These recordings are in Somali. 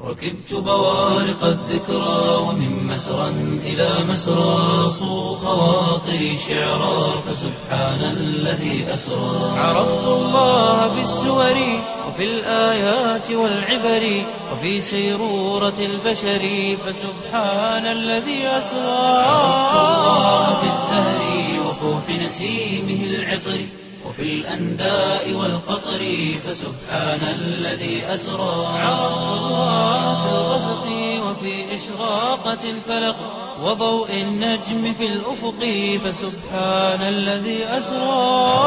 ركبت بوارق الذكرى ومن مسرى إلى مسرى صو خواطري شعرا فسبحان الذي أسرى عرفت الله بالسور وفي الآيات والعبر وفي سيرورة البشر فسبحان الذي أسرى عرفت الله بالزهر وفوح نسيمه العطر وفي الأنداء والقطر فسبحان الذي أسرى عرفت الله في الغسق وفي إشراقة الفلق وضوء النجم في الأفق فسبحان الذي أسرى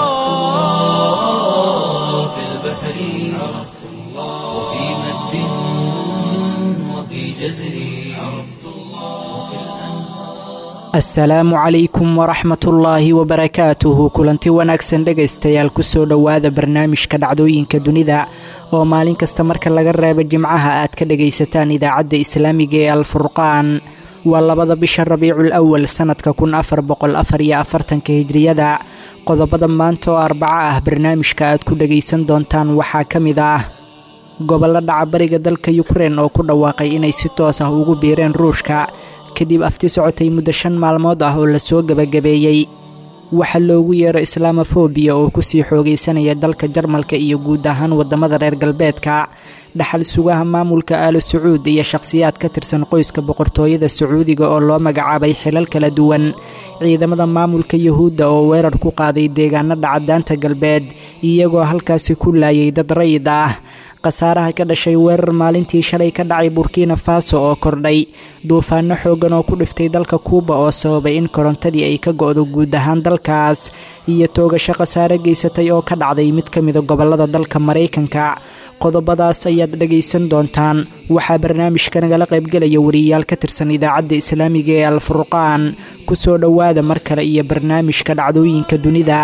الله في البحر عرفت الله وفي مد وفي جزر عرفت الله وفي asalaamu calaykum waraxmatullaahi wabarakaatuhu kulanti wanaagsan dhegaystayaal kusoo dhowaada barnaamijka dhacdooyinka dunida oo maalin kasta marka laga reebo jimcaha aad ka dhegaysataan idaacadda islaamiga ee alfurqaan waa labada bisha rabiicul awal sannadka kun afar boqol afar iyo afartanka hijriyada qodobada maanta oo arbaco ah barnaamijka aad ku dhegaysan doontaan waxaa ka mid ah gobollo dhaca bariga dalka yukrein oo ku dhawaaqay inay si toos ah ugu biireen ruushka kadib afti socotay muddo shan maalmood ah oo lasoo gebagabeeyey waxaa loogu yeero islamofobiya oo kusii xoogaysanaya dalka jarmalka iyo guud ahaan waddamada reer galbeedka dhaxal sugaha maamulka aalo sacuud iyo shakhsiyaad ka tirsan qoyska boqortooyada sacuudiga oo loo magacaabay xilal kala duwan ciidamada maamulka yuhuudda oo weerar ku qaaday deegaano dhacadaanta galbeed iyagoo halkaasi ku laayay dad rayid ah khasaaraha ka dhashay weerar maalintii shalay ka dhacay burkina faso oo kordhay duufaano xooggan oo ku dhiftay dalka kuuba oo sababay in korontadii ay ka go'do guud ahaan dalkaas iyo toogasho khasaare geysatay oo ka dhacday mid ka mida gobollada dalka maraykanka qodobadaas ayaad dhegaysan doontaan waxaa barnaamijka nagala qaybgelaya wariyayaal ka tirsan idaacadda islaamiga ee alfurqaan ku soo dhowaada mar kale iyo barnaamijka dhacdooyinka dunida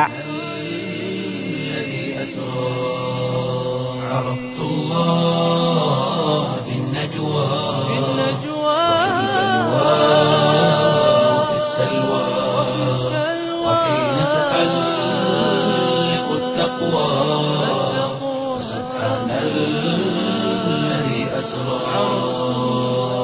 عرفت الله في النجوى في النجوى وفي السلوى وحين تحلق التقوى سبحان الذي أسرى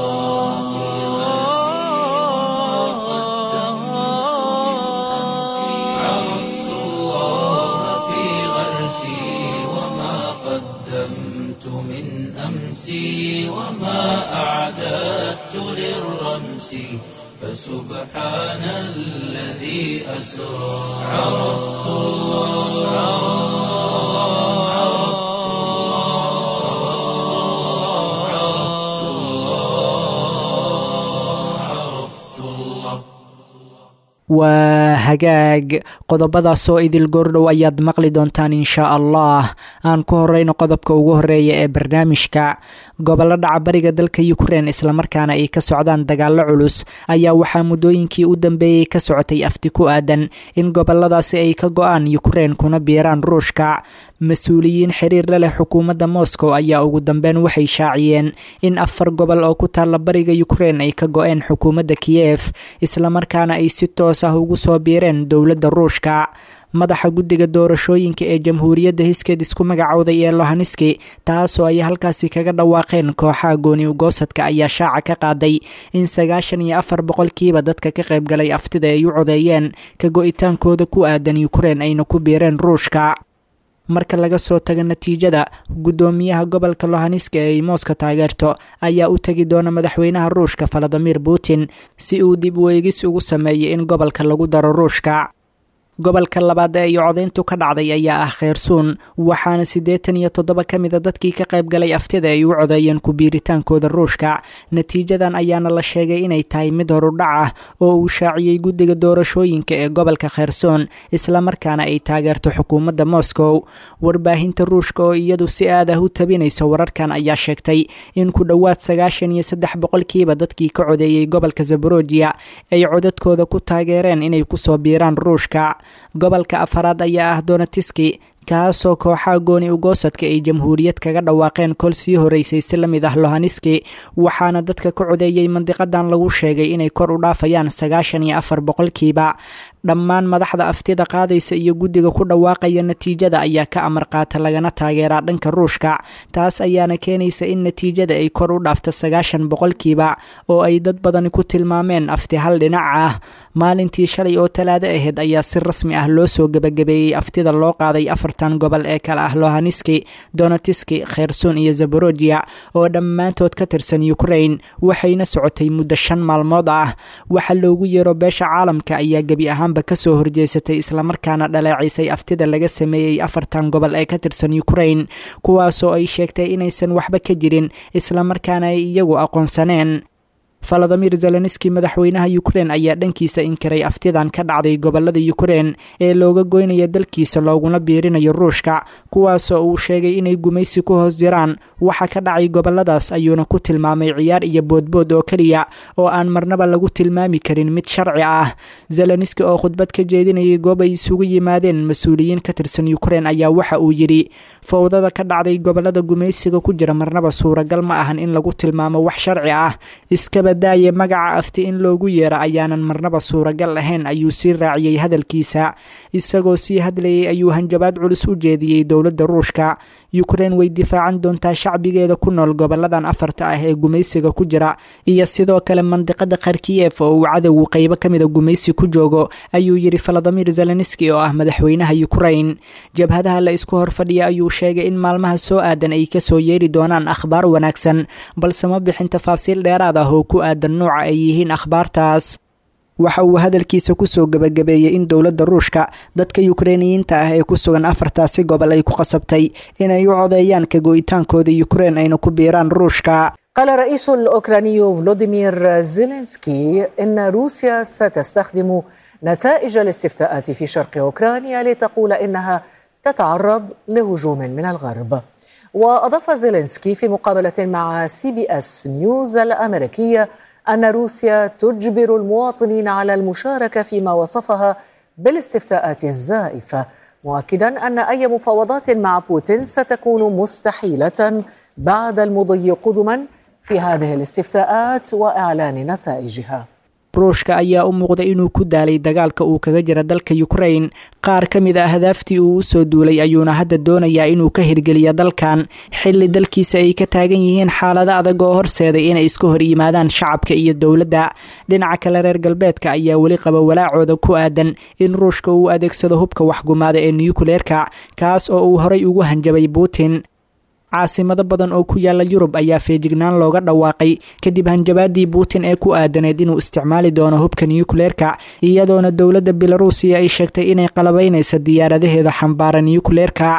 عرفت الله في غرسي وما قدمت من أمسي وما أعددت للرمس فسبحان الذي أسرى عرفت الله عرفت الله عرفت الله عرفت الله waa hagaag qodobadaasoo idil goordhow ayaad maqli doontaan inshaa allah aan ku horeyno qodobka ugu horeeya ee barnaamijka gobollo dhaca bariga dalka yukrein islamarkaana ay ka socdaan dagaallo culus ayaa waxaa muddooyinkii u dambeeyey ka socotay afti ku aadan in goboladaasi ay ka go-aan yukrein kuna biiraan ruushka mas-uuliyiin xiriir la leh xukuumadda moscow ayaa ugu dambeyn waxay shaaciyeen in afar gobol oo ku taalla bariga yukrein ay ka go-een xukuumadda kiyef islamarkaana ay si toos ah ugu soo biireen dowladda ruushka madaxa guddiga doorashooyinka ee jamhuuriyadda hiskeed isku magacowday ee lohanski taasoo ay halkaasi kaga dhawaaqeen kooxaha gooni ugoosadka ayaa shaaca ka qaaday in sagaashan iyo afar boqolkiiba dadka ka qaybgalay aftida ay u codeeyeen ka go-itaankooda ku aadan yukrein ayna ku biireen ruushka marka laga soo tago natiijada guddoomiyaha gobolka lohanska ee ay mooska taageerto ayaa u tegi doona madaxweynaha ruushka valadimir putin si uu dib u eegis ugu sameeyay in gobolka lagu daro ruushka gobolka labaad ee iyo codayntu ka dhacday ayaa ah kheyrsuun waxaana siddeetan iyo toddoba ka mida dadkii ka qaybgalay aftida ay u codeeyeen ku-biiritaankooda ruushka natiijadan ayaana la sheegay inay tahay mid horudhac ah oo uu shaaciyey guddiga doorashooyinka ee gobolka kheyrsoon islamarkaana ay taageerto xukuumadda moscow warbaahinta ruushka oo iyadu si aad ah u tabinayso wararkan ayaa sheegtay in ku dhowaad sagaashan iyo saddex boqolkiiba dadkii ka codeeyey gobolka zaborojiya ay codadkooda ku taageereen inay kusoo biiraan ruushka gobolka afaraad ayaa ah donatiski kaasoo kooxaha gooni ugoosadka ay jamhuuriyad kaga dhawaaqeen kol sii horeysay si la mid ah lohaneski waxaana dadka ka codeeyey mandiqadan lagu sheegay inay kor u dhaafayaan sagaashan iyo afar boqolkiiba dhammaan madaxda aftida qaadaysa iyo guddiga ku dhawaaqaya natiijada ayaa ka amar qaata lagana taageeraa dhanka ruushka taas ayaana keenaysa in natiijada ay kor u dhaafto sagaashan boqolkiiba oo ay dad badani ku tilmaameen afti hal dhinac ah maalintii shalay oo talaado ahayd ayaa si rasmi ah loo soo gebagabeeyey aftida loo qaaday afartan gobol ee kale ah lohaneski donetiski kherson iyo zaborojia oo dhammaantood ka tirsan ukraine waxayna socotay muddo shan maalmood ah waxa loogu yeero beesha caalamka ayaa gebi ahaanba kasoo horjeesatay islamarkaana dhaleecisay aftida laga sameeyey afartan gobol ee ka tirsan ukraine kuwaasoo ay sheegtay inaysan waxba ka jirin islamarkaana ay iyagu aqoonsaneen valadimir zelenski madaxweynaha ukrein ayaa dhankiisa inkiray aftidan ka dhacday gobolada ukrein ee looga goynaya dalkiisa looguna biirinayo ruushka kuwaasoo uu sheegay inay gumaysi ku hoos jiraan waxa ka dhacay goboladaas ayuuna ku tilmaamay ciyaar iyo boodbood oo keliya oo aan marnaba lagu tilmaami karin mid sharci ah zelenski oo khudbad ka jeedinayay goob ay isugu yimaadeen mas-uuliyiin ka tirsan ukrein ayaa waxa uu yidhi fowdada ka dhacday gobolada gumaysiga ku jira marnaba suuragal ma ahan in lagu tilmaamo wax sharci ah iskaba daaye magaca afti in loogu yeera ayaanan marnaba suuragal ahayn ayuu sii raaciyey hadalkiisa isagoo sii hadlayay ayuu hanjabaad culus u jeediyey dowladda ruushka ukrein way difaacan doontaa shacbigeeda ku nool goboladan afarta ah ee gumaysiga ku jira iyo sidoo kale mandiqada kharkiyef oo uu cadowgu qeybo ka mida gumaysi ku joogo ayuu yidhi valadimir zelenski oo ah madaxweynaha ukrein jabhadaha la isku horfadhiya ayuu sheegay in maalmaha soo aadan ay kasoo yeeri doonaan akhbaar wanaagsan balse ma bixin tafaasiil dheeraad ah oo ku aadan nooca ay yihiin akhbaartaas waxa uu hadalkiisa kusoo gebagabeeyey in dowladda ruushka dadka yukreiniyiinta ah ee ku sugan afartaasi gobol ay ku qasabtay inay u codeeyaan ka go'itaankooda ukrein ayna ku biiraan ruushka قال الرئيس الأوكراني فلوديمير زيلينسكي إن روسيا ستستخدم نتائج الاستفتاءات في شرق أوكرانيا لتقول إنها تتعرض لهجوم من الغرب وأضاف زيلينسكي في مقابلة مع سي بي اس نيوز الأمريكية أن روسيا تجبر المواطنين على المشاركة فيما وصفها بالاستفتاءات الزائفة مؤكدا أن أي مفاوضات مع بوتين ستكون مستحيلة بعد المضي قدما في هذه الاستفتاءات وإعلان نتائجها ruushka ayaa u muuqda inuu ku daalay dagaalka uu kaga jira dalka ukrain qaar ka mid ah hadaaftii uu usoo duulay ayuuna hadda doonayaa inuu ka hirgeliyo dalkan xilli dalkiisa ay ka taagan yihiin xaalado adag oo horseeday inay iska hor yimaadaan shacabka iyo dowladda dhinaca kale reer galbeedka ayaa weli qaba walaacooda ku aadan in ruushka uu adeegsado hubka waxgumaada ee nuyukuleerka kaas oo uu horay ugu hanjabay putin caasimado badan oo ku yaala yurub ayaa feejignaan looga dhawaaqay kadib hanjabaadii putin ee ku aadaneed inuu isticmaali doono hubka nuyukuleerka iyadoona dowladda belaruusiya ay sheegtay inay qalabaynaysa diyaaradaheeda xambaara nuyukuleerka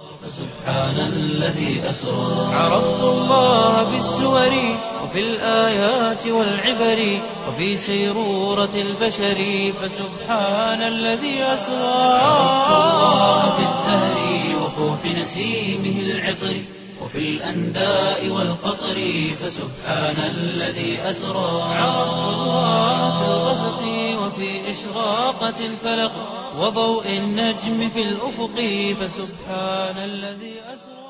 فسبحان الذي أسرى عرفت الله بالسور وفي الآيات والعبر وفي سيرورة البشر فسبحان الذي أسرى عرفت الله بالزهر وفوح نسيمه العطر وفي الأنداء والقطر فسبحان الذي أسرى عرفت الله في الغسق وفي إشراقة الفلق وضوء النجم في الأفق فسبحان الذي أسرى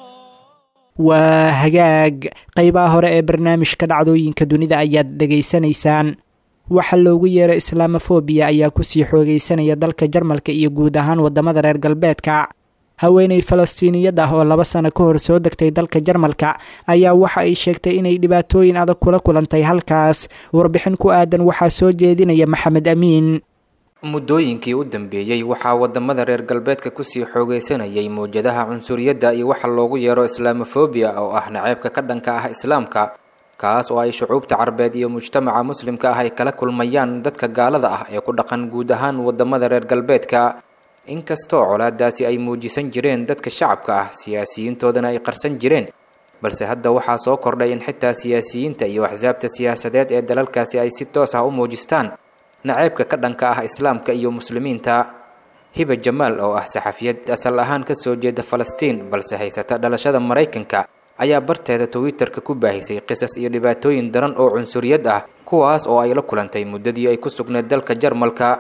waa hagaag qeybaha hore ee barnaamijka dhacdooyinka dunida ayaad dhegaysanaysaan waxa loogu yeero islamofobiya ayaa kusii xoogeysanaya dalka jarmalka iyo guud ahaan wadamada reer galbeedka haweeney falastiiniyad ah oo laba sano ka hor soo degtay dalka jarmalka ayaa waxa ay sheegtay inay dhibaatooyin adag kula kulantay halkaas warbixin ku aadan waxaa soo jeedinaya maxamed amiin muddooyinkii u dambeeyey waxaa wadamada reer galbeedka kusii xoogeysanayay mawjadaha cunsuriyadda iyo waxa loogu yeero islamofobiya oo ah naceebka ka dhanka ah islaamka kaas oo ay shucuubta carbeed iyo mujtamaca muslimka ah ay kala kulmayaan dadka gaalada ah ee ku dhaqan guud ahaan wadamada reer galbeedka inkastoo colaadaasi ay muujisan jireen dadka shacabka ah siyaasiyiintoodana ay qarsan jireen balse hadda waxaa soo kordhay in xitaa siyaasiyiinta iyo axsaabta siyaasadeed ee dalalkaasi ay si toos ah u muujistaan naceebka ka dhanka ah islaamka iyo muslimiinta hiba jamaal oo ah saxafiyad asal ahaan kasoo jeeda falastiin balse haysata dhalashada maraykanka ayaa barteeda twitter-ka ku baahisay qisas iyo dhibaatooyin daran oo cunsuriyad ah kuwaas oo ay la kulantay muddadii ay ku sugneed dalka jarmalka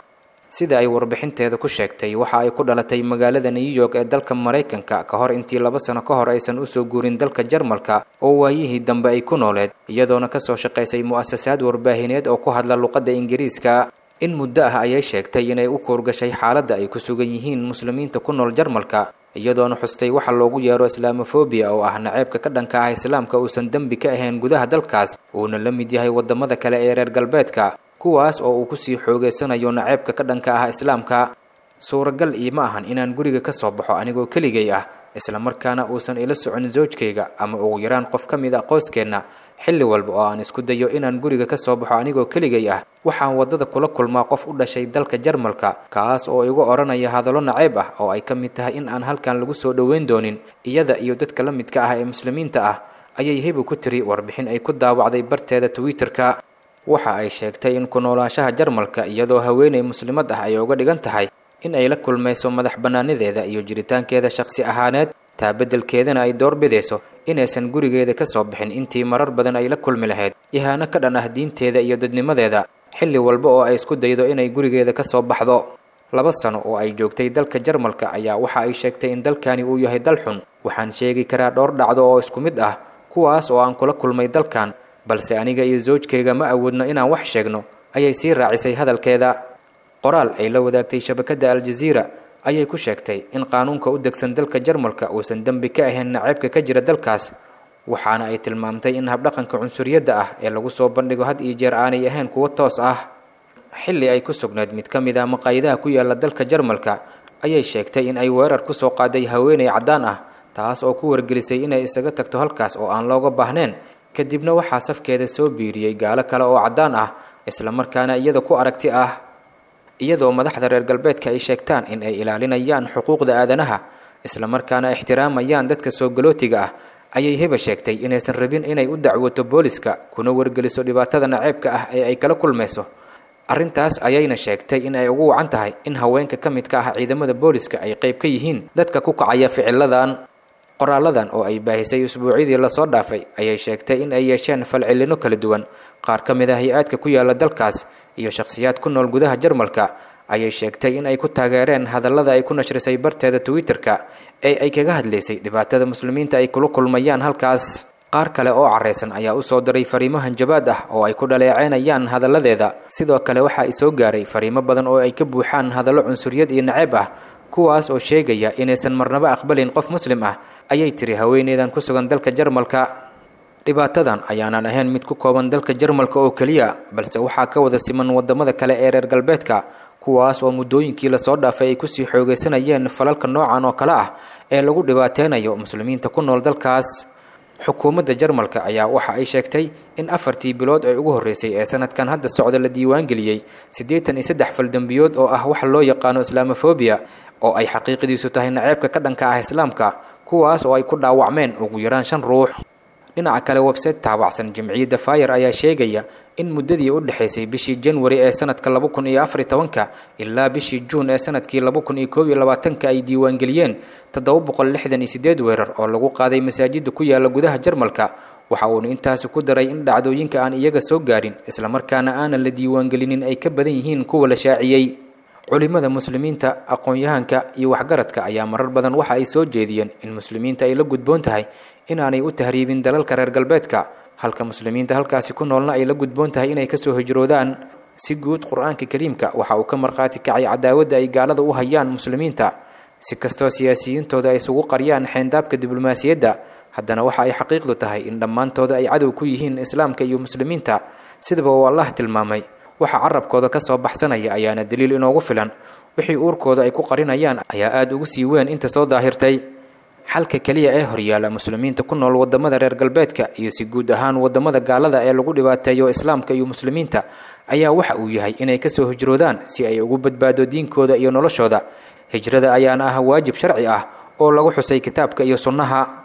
sida ay warbixinteeda ku sheegtay waxa ay ku dhalatay magaalada new york ee dalka maraykanka ka hor intii laba sano ka hor aysan usoo guurin dalka jarmalka oo waayihii dambe ay ku nooleed iyadoona kasoo shaqaysay mu'asasaad warbaahineed oo ku hadla luqadda ingiriiska in muddo ah ayay sheegtay inay u kuurgashay xaaladda ay ku sugan yihiin muslimiinta ku nool jarmalka iyadoona xustay waxa loogu yeero islaamofobia oo ah naceebka ka dhanka ah islaamka uusan dembi ka ahayn gudaha dalkaas uuna la mid yahay waddamada kale ee reer galbeedka kuwaas oo uu kusii xoogeysanayo naceebka ka dhanka ah islaamka suuragal iima ahan inaan guriga ka soo baxo anigoo keligay ah islamarkaana uusan ila socon zoojkayga ama ugu yaraan qof ka mid a qoyskeenna xilli walba oo aan isku dayo inaan guriga ka soo baxo anigoo keligay ah waxaan waddada kula kulmaa qof u dhashay dalka jarmalka kaas oo igu odhanaya hadallo naceeb ah oo ay ka mid tahay in aan halkan lagu soo dhoweyn doonin iyada iyo dadka la midka ah ee muslimiinta ah ayay hebu ku tiri warbixin ay ku daawacday barteeda twitter-ka waxa ay sheegtay in ku noolaanshaha jarmalka iyadoo haweenay muslimad ah ay uga dhigan tahay in ay la kulmayso madax bannaanideeda iyo jiritaankeeda shakhsi ahaaneed taa beddelkeedana ay doorbidayso inaysan gurigeeda ka soo bixin intii marar badan ay la kulmi lahayd yahaano ka dhan ah diinteeda iyo dadnimadeeda xilli walba oo ay isku daydo inay gurigeeda ka soo baxdo laba sano oo ay joogtay dalka jarmalka ayaa waxa ay sheegtay in dalkani uu yahay dal xun waxaan sheegi karaa dhowr dhacdo oo isku mid ah kuwaas oo aan kula kulmay dalkan balse aniga iyo zoojkayga ma awoodno inaan wax sheegno ayay sii raacisay hadalkeeda qoraal ay la wadaagtay shabakadda aljaziira ayay ku sheegtay in qaanuunka u degsan dalka jarmalka uusan dembi ka ahayn naceebka ka jira dalkaas waxaana ay tilmaamtay in habdhaqanka cunsuriyadda ah ee lagu soo bandhigo had iyo jeer aanay ahayn kuwo toos ah xilli ay ku sugnayd mid ka mid ah maqaayadaha ku yaala dalka jarmalka ayay sheegtay in ay weerar ku soo qaaday haweenay caddaan ah taas oo ku wargelisay inay isaga tagto halkaas oo aan looga baahneen kadibna waxaa safkeeda soo biiriyey gaalo kale oo caddaan ah islamarkaana iyada ku aragti ah iyadoo madaxda reer galbeedka ay sheegtaan in ay ilaalinayaan xuquuqda aadanaha islamarkaana ixtiraamayaan dadka soo galootiga ah ayay heba sheegtay inaysan rabin inay u dacwoto booliska kuna wargeliso dhibaatada naceebka ah ee ay kala kulmayso arrintaas ayayna sheegtay in ay ugu wacan tahay in haweenka ka midka ah ciidamada booliska ay qayb ka yihiin dadka ku kacaya ficiladan qoraaladan oo ay baahisay usbuucyadii lasoo dhaafay ayay sheegtay in ay yeesheen falcelino kala duwan qaar ka mid ah hay-aadka ku yaala dalkaas iyo shakhsiyaad ku nool gudaha jarmalka ayay sheegtay in ay ku taageereen hadallada ay ku nashrisay barteeda twitter-ka ee ay kaga hadlaysay dhibaatada muslimiinta ay kula kulmayaan halkaas qaar kale oo careysan ayaa usoo diray fariimo hanjabaad ah oo ay ku dhaleeceynayaan hadalladeeda sidoo kale waxa ay soo gaaray fariimo badan oo ay ka buuxaan hadallo cunsuriyad iyo naceeb ah kuwaas oo sheegaya inaysan marnaba aqbalin qof muslim ah ayay tiri haweeneydan ku sugan dalka jarmalka dhibaatadan ayaanan ahayn mid ku kooban dalka jarmalka oo keliya balse waxaa ka wada siman wadamada kale ee reer galbeedka kuwaas oo muddooyinkii lasoo dhaafay ay kusii xoogeysanayeen falalka noocan oo kale ah ee lagu dhibaateynayo muslimiinta ku nool dalkaas xukuumadda jarmalka ayaa waxa ay sheegtay in afartii bilood ee ugu horreysay ee sanadkan hadda socda la diiwaangeliyey siddeetan iyo saddex faldembiyood oo ah waxa loo yaqaano islaamofobia oo ay xaqiiqdiisu tahay naceebka ka dhanka ah islaamka kuwaas oo ay ku dhaawacmeen ugu yaraan shan ruux dhinaca kale website taabacsan jamciyadda fayar ayaa sheegaya in muddadii u dhexaysay bishii janwari ee sanadka laba kun iyo afar iyo tobanka ilaa bishii juun ee sanadkii laba kun iyo koob iyo labaatanka ay diiwaangeliyeen toddoba boqol lixdan iyo sideed weerar oo lagu qaaday masaajida ku yaala gudaha jarmalka waxa uuna intaasi ku daray in dhacdooyinka aan iyaga soo gaarin islamarkaana aanan la diiwaangelinin ay ka badan yihiin kuwa la shaaciyey culimada muslimiinta aqoon-yahanka iyo waxgaradka ayaa marar badan waxa ay soo jeediyeen in muslimiinta ay la gudboon tahay inaanay u tahriibin dalalka reer galbeedka halka muslimiinta halkaasi ku noolna ay la gudboon tahay inay kasoo hijroodaan si guud qur-aanka kariimka waxa uu ka markhaati kacay cadaawadda ay gaalada u hayaan muslimiinta si kastoo siyaasiyiintooda ay isugu qariyaan xeendaabka diblomaasiyadda haddana waxa ay xaqiiqdu tahay in dhammaantooda ay cadow ku yihiin islaamka iyo muslimiinta sidaba uu allah tilmaamay waxa carabkooda ka soo baxsanaya ayaana daliil inoogu filan wixii uurkooda ay ku qarinayaan ayaa aada ugu sii weyn inta soo daahirtay xalka keliya ee horyaala muslimiinta ku nool wadamada reer galbeedka iyo si guud ahaan wadamada gaalada ee lagu dhibaateeyo islaamka iyo muslimiinta ayaa waxa uu yahay inay kasoo hijroodaan si ay ugu badbaado diinkooda iyo noloshooda hijrada ayaana ah waajib sharci ah oo lagu xusay kitaabka iyo sunnaha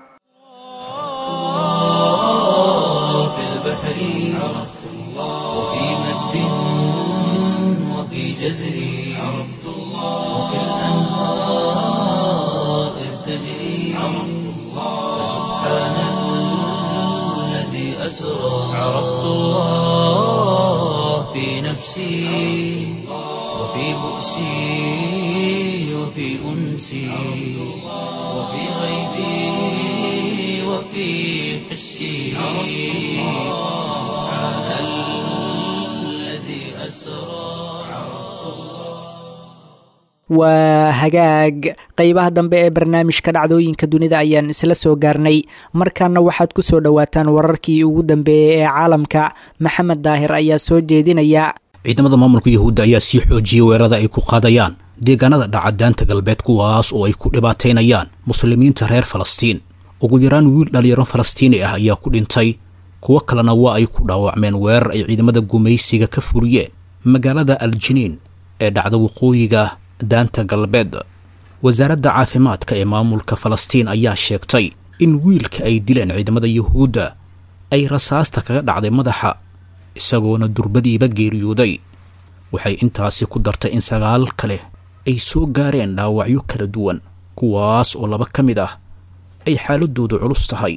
في البحر عرفت الله وفي مد وفي جزر عرفت الله وفي الأنهار إذ تجري عرفت الله سبحان الذي أسرى عرفت الله في نفسي وفي وفي بؤسي وفي أنسي وفي غيبي وفي حسي سبحان الذي أسرى waa hagaag qeybaha dambe ee barnaamijka dhacdooyinka dunida ayaan isla soo gaarnay markaana waxaad ku soo dhowaataan wararkii ugu dambeeyey ee caalamka maxamed daahir ayaa soo jeedinaya ciidamada maamulka yahuudda ayaa sii xoojiyey weerarada ay ku qaadayaan deegaanada dhacadaanta galbeed kuwaas oo ay ku dhibaataynayaan muslimiinta reer falastiin ugu yaraan wiil dhalinyaro falastiini ah ayaa ku dhintay kuwo kalena waa ay ku dhaawacmeen weerar ay ciidamada gumaysiga ka furiyeen magaalada aljiniin ee dhacda waqooyiga daanta galbeed wasaaradda caafimaadka ee maamulka falastiin ayaa sheegtay in wiilka ay dileen ciidamada yuhuudda ay rasaasta kaga dhacday madaxa isagoona durbadiiba geeriyooday waxay intaasi ku dartay in sagaal kale ay soo gaareen dhaawacyo kala duwan kuwaas oo laba ka mid ah ay xaaladoodu culus tahay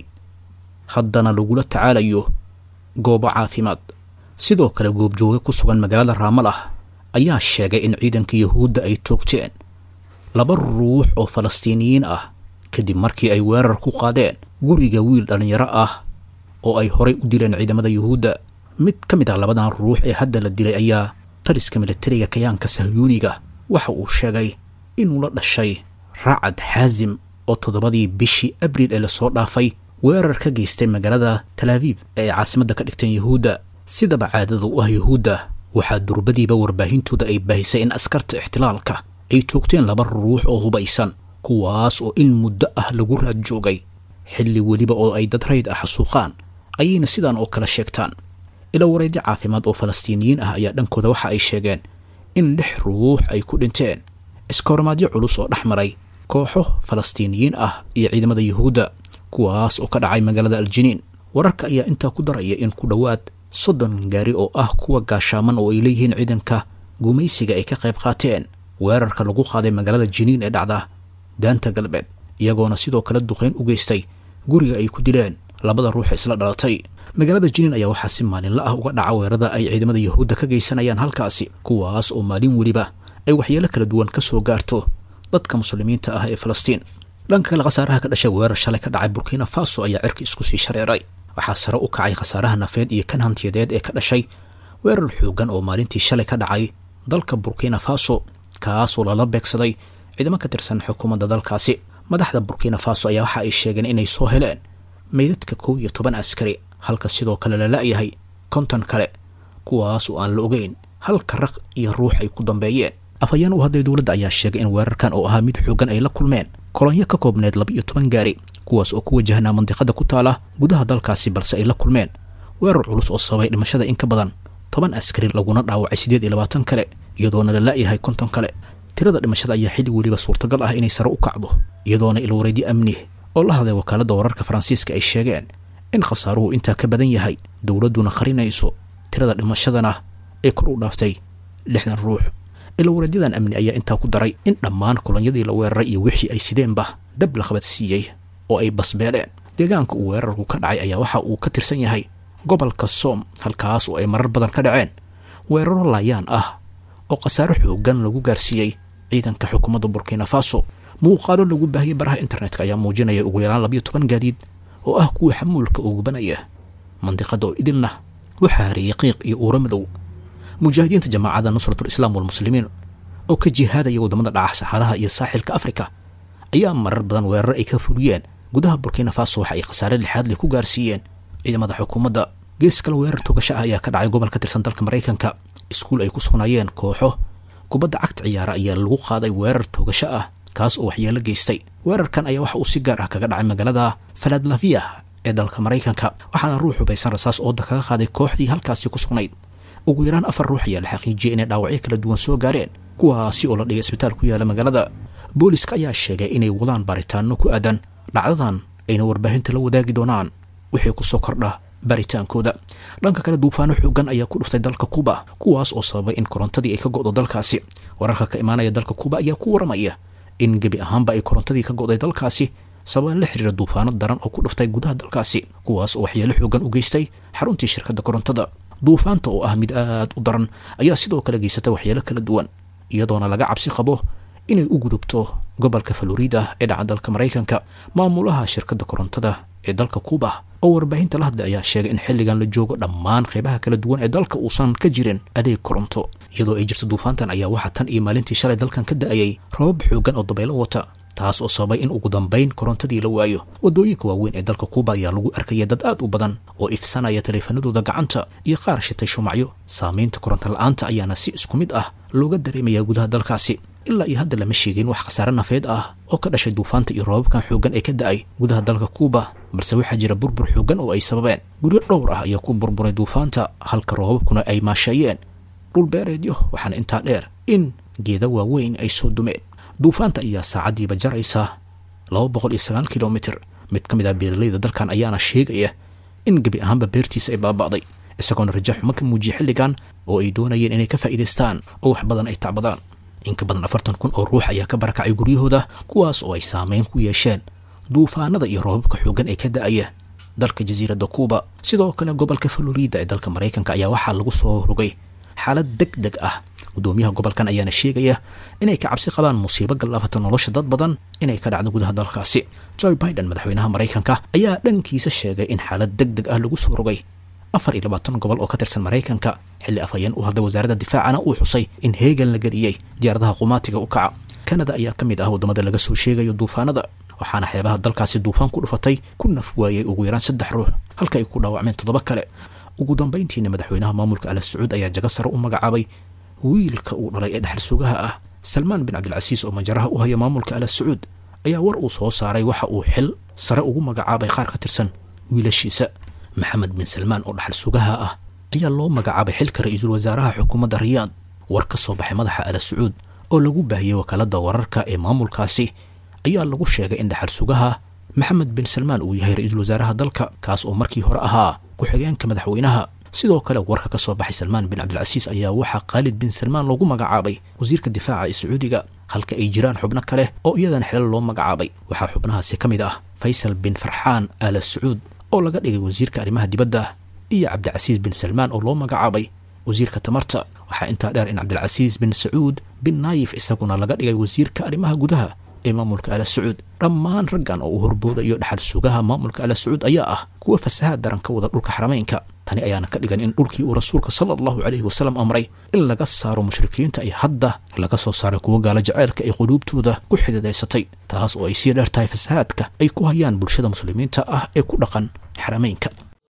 haddana lagula tacaalayo goobo caafimaad sidoo kale goobjooge ku sugan magaalada raamalah ayaa sheegay in ciidanka yuhuudda ay toogteen laba ruux oo falastiiniyiin ah kadib markii ay weerar ku qaadeen guriga wiil dhallinyaro ah oo ay horay u dileen ciidamada yuhuudda mid ka mid ah labadan ruux ee hadda la dilay ayaa taliska militariga kayaanka sahyuuniga waxa uu sheegay inuu la dhashay raacad xaasim oo toddobadii bishii abriil ee lasoo dhaafay weerar ka geystay magaalada talaabiib ee ay caasimadda ka dhigteen yuhuudda sidaba caadada u ah yuhuudda waxaa durbadiiba warbaahintooda ay baahisay in askarta ixtilaalka ay toogteen laba ruux oo hubaysan kuwaas oo in muddo ah lagu raad joogay xilli weliba oo ay dad rayd ah xasuuqaan ayayna sidaan oo kale sheegtaan ila wareedyo caafimaad oo falastiiniyiin ah ayaa dhankooda waxa ay sheegeen in lix ruux ay ku dhinteen iskahormaadyo culus oo dhex maray kooxo falastiiniyiin ah iyo ciidamada yuhuudda kuwaas oo ka dhacay magaalada aljiniin wararka ayaa intaa ku daraya in ku dhowaad soddon gaari oo ah kuwa gaashaaman oo ay leeyihiin ciidanka gumaysiga ay ka qayb qaateen weerarka lagu qaaday magaalada jiniin ee dhacda daanta galbeed iyagoona sidoo kale duqeyn u geystay guriga ay ku dileen labada ruux isla dhalatay magaalada jiniin ayaa waxaa si maalinla ah uga dhaca weerarada ay ciidamada yuhuudda ka geysanayaan halkaasi kuwaas oo maalin weliba ay waxyeelo kala duwan ka soo gaarto dadka muslimiinta ah ee falastiin dhanka kale khasaaraha ka dhashay weerar shalay ka dhacay burkina faso ayaa cirka isku sii shareeray waxaa sare u kacay khasaaraha nafeed iyo kan hantiyadeed ee ka dhashay weerar xoogan oo maalintii shalay ka dhacay dalka burkina faso kaasoo lala beegsaday ciidamo ka tirsan xukuumadda dalkaasi madaxda burkina faso ayaa waxa ay sheegeen inay soo heleen meydadka kow iyo toban askari halka sidoo kale la la-yahay konton kale kuwaas oo aan la ogeyn halka raq iyo ruux ay ku dambeeyeen afhayeen u hadlay dowladda ayaa sheegay in weerarkan oo ahaa mid xoogan ay la kulmeen kolonyo ka koobneed laba iyo toban gaari kuwaas oo ku wajahnaa mandiqada ku taala gudaha dalkaasi balse ay la kulmeen weerar culus oo sababay dhimashada in ka badan toban askari laguna dhaawacay siddeed iyo labaatan kale iyadoona la la-yahay konton kale tirada dhimashada ayaa xilli weliba suurtagal ah inay sare u kacdo iyadoona ilwareedyo amni oo la hadlay wakaaladda wararka faransiiska ay sheegeen in khasaaruhu intaa ka badan yahay dowladduna qarinayso tirada dhimashadana ay kor u dhaaftay lixdan ruux ilwareedyadan amni ayaa intaa ku daray in dhammaan kolonyadii la weeraray iyo wixii ay sideenba dab la qabad siiyey oo ay basbeeleen deegaanka uu weerarku ka dhacay ayaa waxa uu ka tirsan yahay gobolka soom halkaas oo ay marar badan ka dhaceen weeraro laayaan ah oo khasaaro xoogan lagu gaarsiiyey ciidanka xukuumadda burkina faso muuqaalo lagu baahiyey baraha internetka ayaa muujinaya ugu yaraan labayo toban gaadiid oo ah kuwa xamuulka oo gubanaya mandiqada oo idilna waxaa hareeyey qiiq iyo uuro madow mujaahidiinta jamaacadda nusratul islaam walmuslimiin oo ka jihaadaya waddamada dhaca saxaaraha iyo saaxilka afrika ayaa marar badan weerar ay ka fuliyeen gudaha burkina faso waxa ay khasaare lixaad leh ku gaarsiiyeen ciidamada xukuumadda gees kale weerar togasho ah ayaa ka dhacay gobol ka tirsan dalka maraykanka iskuul ay ku sugnaayeen kooxo kubadda cagta ciyaara ayaa lagu qaaday weerar togasho ah kaas oo waxyeelo geystay weerarkan ayaa waxa uu si gaar ah kaga dhacay magaalada faladlafiya ee dalka maraykanka waxaana ruux hubaysan rasaas ooda kaga qaaday kooxdii halkaasi ku sugnayd ugu yaraan afar ruux ayaa la xaqiijiyey inay dhaawacyo kala duwan soo gaareen kuwaasi oo la dhigay isbitaal ku yaala magaalada booliska ayaa sheegay inay wadaan baaritaano ku aadan dhacdadan ayna warbaahinta la wadaagi doonaan wixii kusoo kordha baritaankooda dhanka kale duufaano xoogan ayaa ku dhuftay dalka kuba kuwaas oo sababay in korontadii ay ka go'do dalkaasi wararka ka imaanaya dalka kuba ayaa ku waramaya in gebi ahaanba ay korontadii ka go'day dalkaasi sababa la xiriira duufaano daran oo ku dhuftay gudaha dalkaasi kuwaas oo waxyeelo xoogan u geystay xaruntii shirkadda korontada duufaanta oo ah mid aad u daran ayaa sidoo kale geysata waxyeelo kala duwan iyadoona laga cabsi qabo inay u gudubto gobolka florida ee dhaca dalka maraykanka maamulaha shirkadda korontada ee dalka kuuba oo warbaahinta la hadlay ayaa sheegay in xilligan la joogo dhammaan qaybaha kala duwan ee dalka uusan ka jirin adeeg koronto iyadoo ay jirto duufaantan ayaa waxaa tan iyo maalintii shalay dalkan ka da-ayay robab xoogan oo dabaylo wata taas oo sababay in ugu dambayn korontadii la waayo waddooyinka waaweyn ee dalka kuuba ayaa lagu arkaya dad aad u badan oo ifsanaya taleefanadooda gacanta iyo qaar shitay shumacyo saamaynta koronto la-aanta ayaana si isku mid ah looga dareemayaa gudaha dalkaasi ilaa iyo hadda lama sheegin wax khasaare nafeed ah oo ka dhashay duufaanta iyo roobabkan xooggan ee ka da-ay gudaha dalka kuuba balse waxaa jira burbur xooggan oo ay sababeen guryo dhowr ah ayaa ku burburay duufaanta halka roobabkuna ay maasheeyeen dhulbeereedyo waxaana intaa dheer in geeda waaweyn ay soo dumeen duufaanta ayaa saacaddiiba jaraysa laba boqol iyo sagaal kilomitr mid ka mid ah beeralayda dalkan ayaana sheegaya in gebi ahaanba beertiisa ay baaba'day isagoona raja xumo ka muujiyay xilligan oo ay doonayeen inay ka faa'iidaystaan oo wax badan ay tacbadaan in ka badan afartan kun oo ruux ayaa ka barakacay guryahooda kuwaas oo ay saameyn ku yeesheen duufaanada iyo roobabka xooggan ee ka da-aya dalka jasiiradda kuuba sidoo kale gobolka florida ee dalka maraykanka ayaa waxaa lagu soo rogay xaalad deg deg ah gudoomiyaha gobolkan ayaana sheegaya inay ka cabsi qabaan musiibo gallaafata nolosha dad badan inay ka dhacdo gudaha dalkaasi joe biden madaxweynaha maraykanka ayaa dhankiisa sheegay in xaalad deg deg ah lagu soo rogay afar iyo labaatan gobol oo ka tirsan maraykanka xilli afhayeen u hadlay wasaaradda difaacana uu xusay in heegan la geliyey diyaaradaha qumaatiga u kaca kanada ayaa ka mid ah waddamada laga soo sheegayo duufaanada waxaana xeebaha dalkaasi duufaan ku dhufatay ku naf waayey ugu yaraan saddex ruux halka ay ku dhaawacmeen toddoba kale ugu dambayntiina madaxweynaha maamulka ala sacuud ayaa jago sare u magacaabay wiilka uu dhalay ee dhexal sugaha ah salmaan bin cabdilcasiis oo majaraha u haya maamulka ala sacuud ayaa war uu soo saaray waxa uu xil sare ugu magacaabay qaar ka tirsan wiilashiisa maxamed bin salmaan oo dhaxal sugaha ah ayaa loo magacaabay xilka ra-iisul wasaaraha xukuumadda riyaad war ka soo baxay madaxa ala sacuud oo lagu baahiyey wakaaladda wararka ee maamulkaasi ayaa lagu sheegay in dhaxal sugaha maxamed bin salmaan uu yahay ra-iisul wasaaraha dalka kaas oo markii hore ahaa ku-xigeenka madaxweynaha sidoo kale warka ka soo baxay salmaan bin cabdilcasiis ayaa waxaa khaalid bin salmaan loogu magacaabay wasiirka difaaca ee sacuudiga halka ay jiraan xubno kale oo iyadana xilal loo magacaabay waxaa xubnahaasi ka mid ah faysal bin farxaan aala sacuud oo laga dhigay wasiirka arrimaha dibadda iyo cabdicasiis bin salmaan oo loo magacaabay wasiirka tamarta waxaa intaa dheer in cabdilcasiis bin sacuud bin naayif isaguna laga dhigay wasiirka arrimaha gudaha ee maamulka ala sacuud dhammaan raggan oo uu horboodayo dhaxal sugaha maamulka ala sacuud ayaa ah kuwa fasahaad daran ka wada dhulka xarameynka tani ayaana ka dhigan in dhulkii uu rasuulka sala allahu calayhi wasalam amray in laga saaro mushrikiinta ay hadda laga soo saaray kuwa gaalo jaceylka ay quluubtooda ku xididaysatay taas oo ay sii dheer tahay fasahaadka ay ku hayaan bulshada muslimiinta ah ee ku dhaqan xarameynka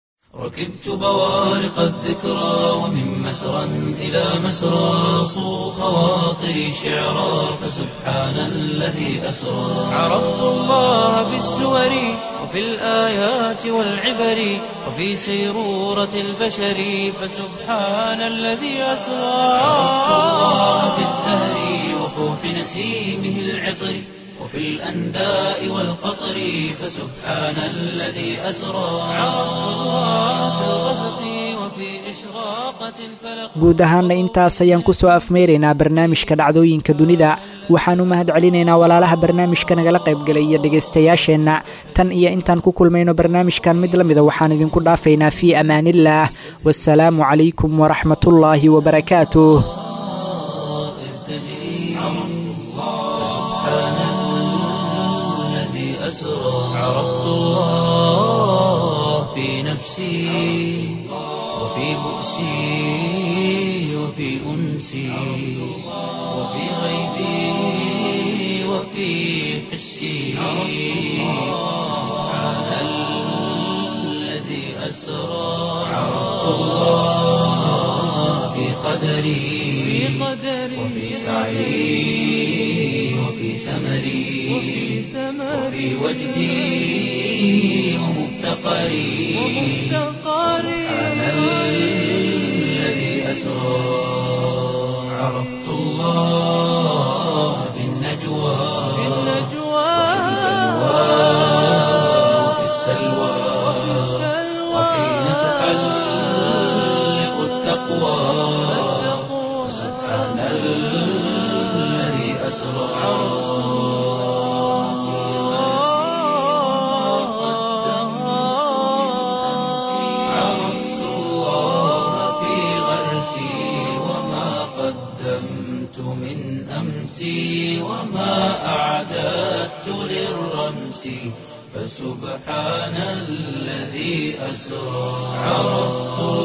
ركبت بوارق الذكرى ومن مسرى إلى مسرى صو خواطري شعرا فسبحان الذي أسرى عرفت الله بالسور وفي الآيات والعبر وفي سيرورة البشر فسبحان الذي أسرى عرفت الله بالزهر وفوح نسيمه العطر وفي الأنداء والقطر فسبحان الذي أسرى عرفت الله في الغسق وفي إشراقة الفلق guud ahaanna intaas ayaan ku soo afmeyraynaa barnaamijka dhacdooyinka dunida waxaan u mahad celinaynaa walaalaha barnaamijka nagala qaybgalay iyo dhegaystayaasheenna tan iyo intaan ku kulmayno barnaamijkan mid la mida waxaan idinku dhaafaynaa fii amaaniillaah wasalaamu calaykum waraxmatullaahi wabarakaatuh الذي أسرى عرفت الله في نفسي وفي بؤسي وفي أنسي وفي غيبي وفي حسي سبحان الذي أسرى عرفت الله في قدري وفي سعي وفي سمري وفي وجدي ومفتقري سبحان الذي أسرى عرفت الله في النجوى وفي السلوى وحين تحلق التقوى سبحان الذي أسرى عرفت الله في غرسي وما قدمت من نفسي وما أعددت للرمس فسبحان الذي أسرى عرفت